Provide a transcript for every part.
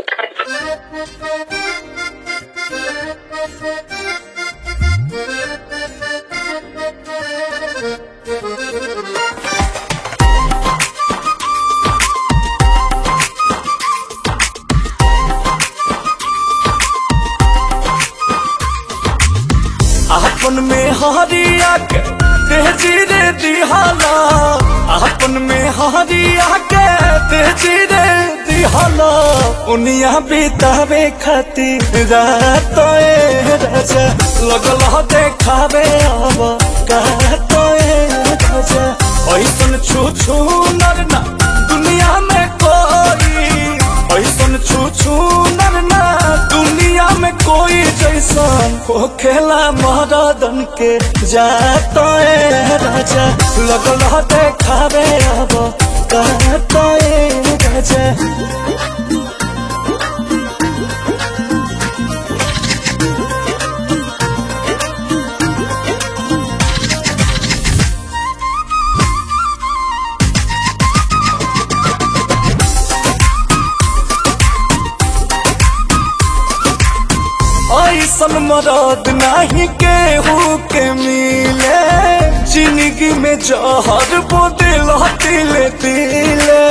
आपन में हरिया के तेजी रे दिहाला आपन में हरिया के तेजी रे दिहाला उनिया बितावे खातिर रात ए राजा लगल ह देखावे अब कहत ए राजा ऐसन छू छू नर ना दुनिया में कोई ऐसन छू छू नर ना दुनिया में कोई जैसन हो खेला महारादन के जाता ए राजा लगल ह देखावे अब कहता ए राजा ऐसन मरद नहीं केहू के मिले जिंदगी में जहर बोदिल तिले तिले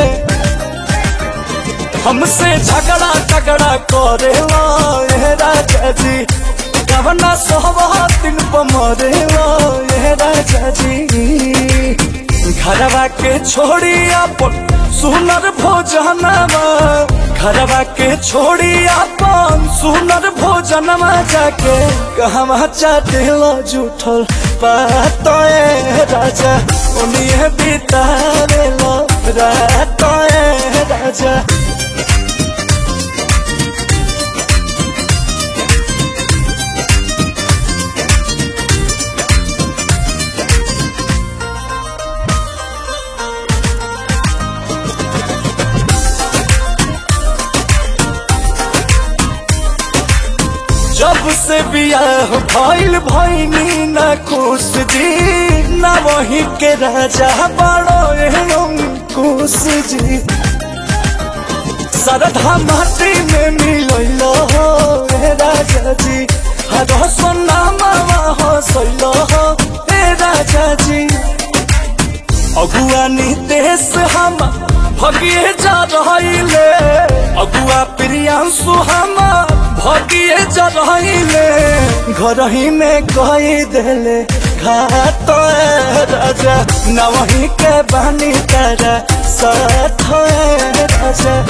हमसे झगड़ा झगड़ा करेला ए राजा जी कवना सोहबा दिन पर मरेला ए राजा जी घरवा के छोड़ी अपन सुनर भोजनवा घरवा के छोड़ी अपन सुनर भोजनवा जाके कहवा चाटेला जूठल पात ए राजा उन्हें बितावेला रात ए राजा जब से बियाह भइल भइनी न खुश जी न वही के राजा बड़ो एवं खुश जी सरधा माटी में मिलल हो ए राजा जी हर सोना मामा हो सैल हो ए राजा जी अगुआ नितेश हम भगिए जा रहिले अगुआ प्रियांशु हम भगिए जा रहिले घर ही में कही देले घाट ए राजा न वही के बानी तारा साथ ए राजा